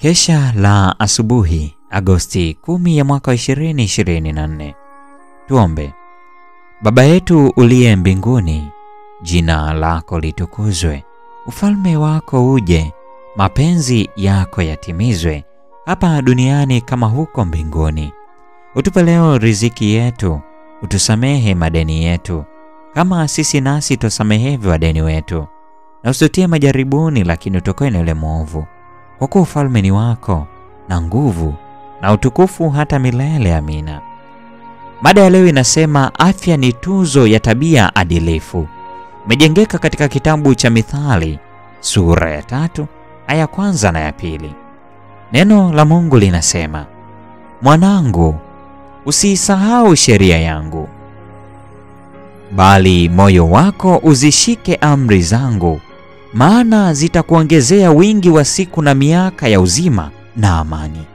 Kesha la asubuhi Agosti 10 ya mwaka 2024. Tuombe. Baba yetu uliye mbinguni, jina lako litukuzwe, ufalme wako uje, mapenzi yako yatimizwe hapa duniani kama huko mbinguni. Utupe leo riziki yetu, utusamehe madeni yetu kama sisi nasi tusamehevyo wadeni wetu, na usitutie majaribuni, lakini utokoe na yule mwovu, kwa kuwa ufalme ni wako na nguvu na utukufu hata milele. Amina. Mada ya leo inasema afya ni tuzo ya tabia adilifu. Imejengeka katika kitabu cha Mithali sura ya tatu aya ya kwanza na ya pili. Neno la Mungu linasema, mwanangu, usiisahau sheria yangu, bali moyo wako uzishike amri zangu, maana zitakuongezea wingi wa siku na miaka ya uzima na amani.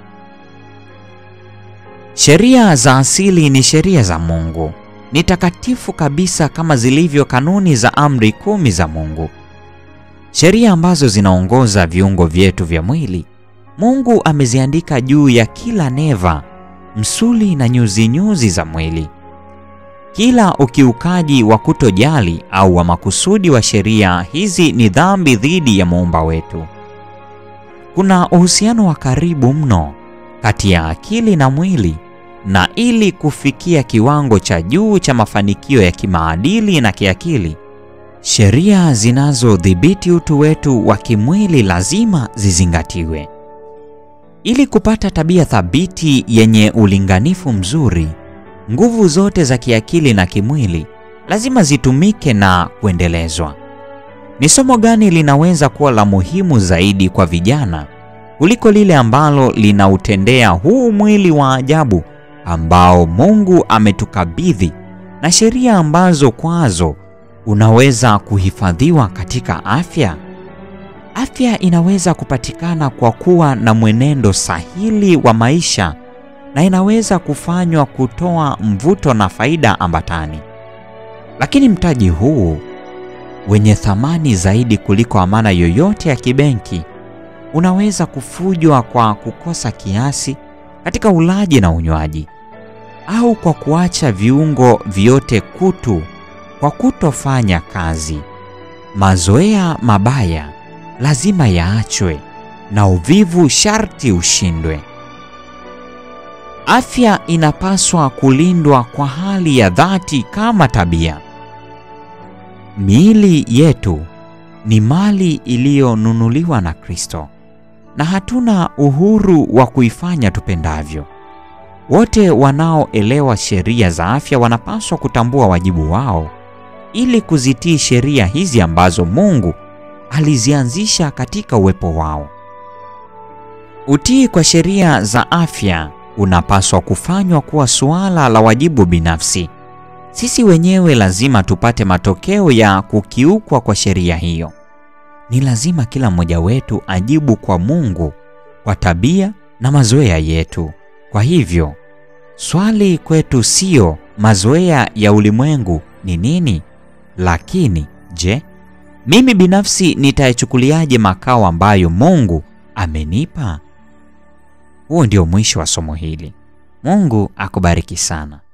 Sheria za asili ni sheria za Mungu, ni takatifu kabisa kama zilivyo kanuni za amri kumi za Mungu, sheria ambazo zinaongoza viungo vyetu vya mwili. Mungu ameziandika juu ya kila neva, msuli na nyuzi nyuzi za mwili. Kila ukiukaji wa kutojali au wa makusudi wa sheria hizi ni dhambi dhidi ya muumba wetu. Kuna uhusiano wa karibu mno kati ya akili na mwili, na ili kufikia kiwango cha juu cha mafanikio ya kimaadili na kiakili, sheria zinazodhibiti utu wetu wa kimwili lazima zizingatiwe. Ili kupata tabia thabiti yenye ulinganifu mzuri, nguvu zote za kiakili na kimwili lazima zitumike na kuendelezwa. Ni somo gani linaweza kuwa la muhimu zaidi kwa vijana kuliko lile ambalo linautendea huu mwili wa ajabu ambao Mungu ametukabidhi na sheria ambazo kwazo unaweza kuhifadhiwa katika afya? Afya inaweza kupatikana kwa kuwa na mwenendo sahili wa maisha na inaweza kufanywa kutoa mvuto na faida ambatani. Lakini mtaji huu wenye thamani zaidi kuliko amana yoyote ya kibenki unaweza kufujwa kwa kukosa kiasi katika ulaji na unywaji, au kwa kuacha viungo vyote kutu kwa kutofanya kazi. Mazoea mabaya lazima yaachwe na uvivu sharti ushindwe. Afya inapaswa kulindwa kwa hali ya dhati kama tabia. Miili yetu ni mali iliyonunuliwa na Kristo na hatuna uhuru wa kuifanya tupendavyo. Wote wanaoelewa sheria za afya wanapaswa kutambua wajibu wao ili kuzitii sheria hizi ambazo Mungu alizianzisha katika uwepo wao. Utii kwa sheria za afya unapaswa kufanywa kuwa suala la wajibu binafsi. Sisi wenyewe lazima tupate matokeo ya kukiukwa kwa sheria hiyo. Ni lazima kila mmoja wetu ajibu kwa Mungu kwa tabia na mazoea yetu. Kwa hivyo, swali kwetu sio mazoea ya ulimwengu ni nini, lakini je, mimi binafsi nitayachukuliaje makao ambayo Mungu amenipa? Huo ndio mwisho wa somo hili. Mungu akubariki sana.